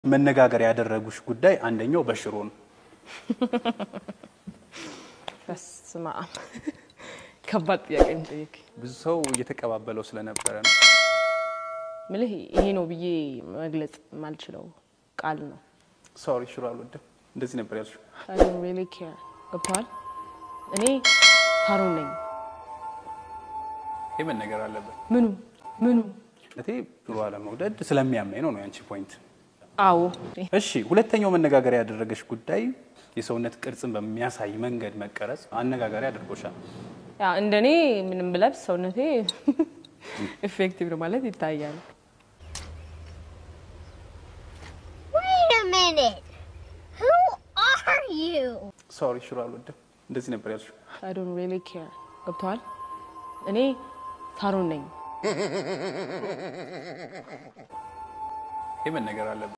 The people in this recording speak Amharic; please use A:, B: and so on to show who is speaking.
A: መነጋገር ያደረጉሽ ጉዳይ አንደኛው በሽሮ ነው።
B: በስመ አብ ከባድ ጥያቄ ነው የጠየቀኝ።
A: ብዙ ሰው እየተቀባበለው ስለነበረ ነው።
B: ምልህ ይሄ ነው ብዬ መግለጽ የማልችለው ቃል ነው።
A: ሶሪ ሽሮ አልወድም እንደዚህ ነበር ያልሽው።
B: I don't really care ገብተዋል። እኔ ታሮን ነኝ።
A: ይህ መነገር አለበት።
B: ምኑ ምኑ?
A: እቴ ሽሮ አለመውደድ ስለሚያመኝ ነው ነው ያንቺ ፖይንት።
B: አዎ
A: እሺ፣ ሁለተኛው መነጋገሪያ ያደረገሽ ጉዳይ የሰውነት ቅርጽን በሚያሳይ መንገድ መቀረጽ አነጋጋሪ አድርጎሻል።
B: ያ እንደኔ ምንም ብለብስ ሰውነቴ ኢፌክቲቭ ነው ማለት ይታያል።
C: Wait a minute. Who are you?
A: ሶሪ ሽሮ አልወድም እንደዚህ ነበር ያልሽው።
B: I don't really care ገብተዋል። እኔ ታሮን ነኝ።
A: ይህ መነገር አለበት።